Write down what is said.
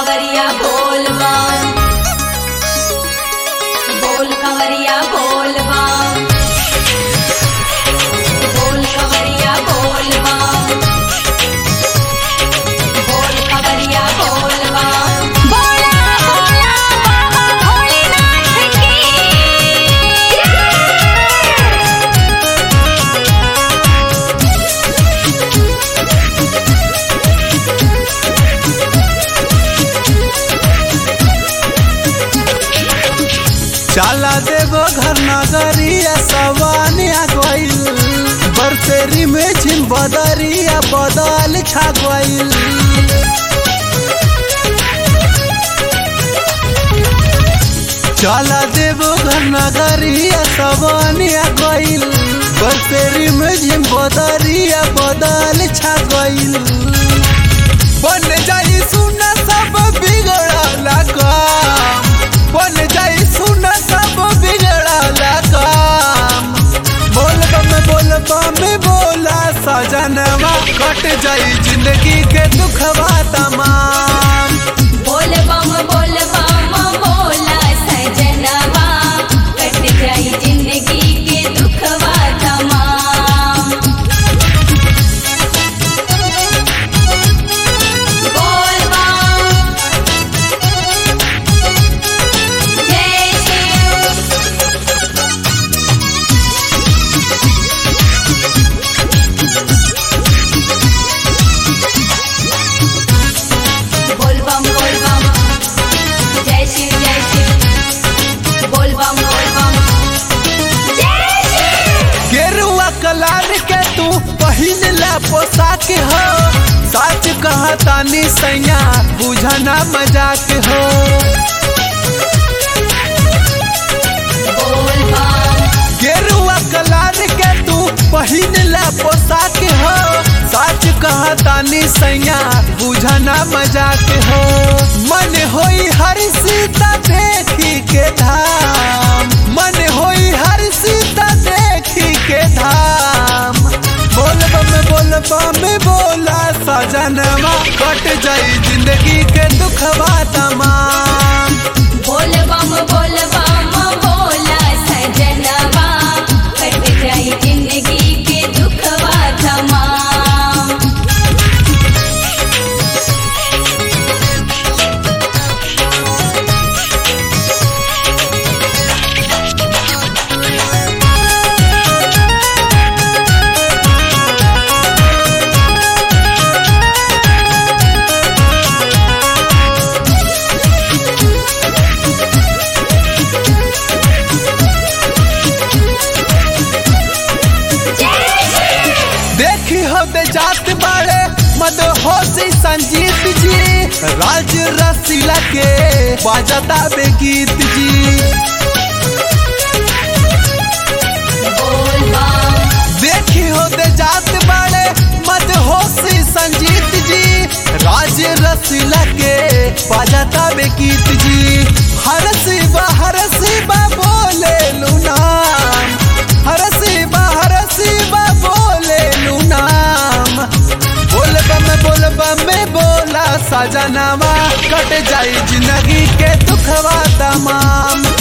कंवरिया बोल बम बोल कंवरिया बोल बम बोल कंवरिया बोल बम बोल कंवरिया बोल बम बोला बोला बाबा भोलेनाथ की चला देवो घर नगरिया सवानिया गइल बरसेरी में छिन बदरिया बदल छा गइल चला देवो घर नगरिया सवानिया गइल बरसेरी में छिन बदरिया बदल छा गइल बन जाई सुना सब बिगड़ला काम बन जाई सुना सब बिगड़ला काम बोल बम बोल बम बोला सजनवा कट जाई जिंदगी के दुखवा तमाम बोल बम बोल बम बोला सजनवा कट जाई जिंदगी के दुखवा तमाम बोल बम जय शिव बोल बम बोल बम जय शिव जय शिव बोल बम बोल बम जय शिव गेरुआ कलार के तू पहिन ला पोशाक हो सच कहा तानी सैया बुझना मजाक हो बोल बम गेरुआ कलार के तू पहिन ला पोशाक हो सच कहा तानी सैया बुझना मजाक हो मन होई हर सीता देखी के धाम मन होई हर सीता देखी के धाम बोल बम बोल बम बोला सजनवा कट जाई जिंदगी के दुखवा तमाम बोल बम बोल बम बोला सजनवा कट जाई जिंदगी के दुखवा तमाम देखी हो बे जात बाड़े मद होशी संजीत जी राज रसीला के बाजता बे गीत जी बोल बम देखी हो बे जात बाड़े मद होशी संजीत जी राज रसीला के बाजता बे गीत जी हर शिवा हर शिवा बोले लुनाम हर शिवा हर शिवा बोले लुनाम बोल बम बोल बम बोला सजनवा कट जाई जिंदगी के दुखवा तमाम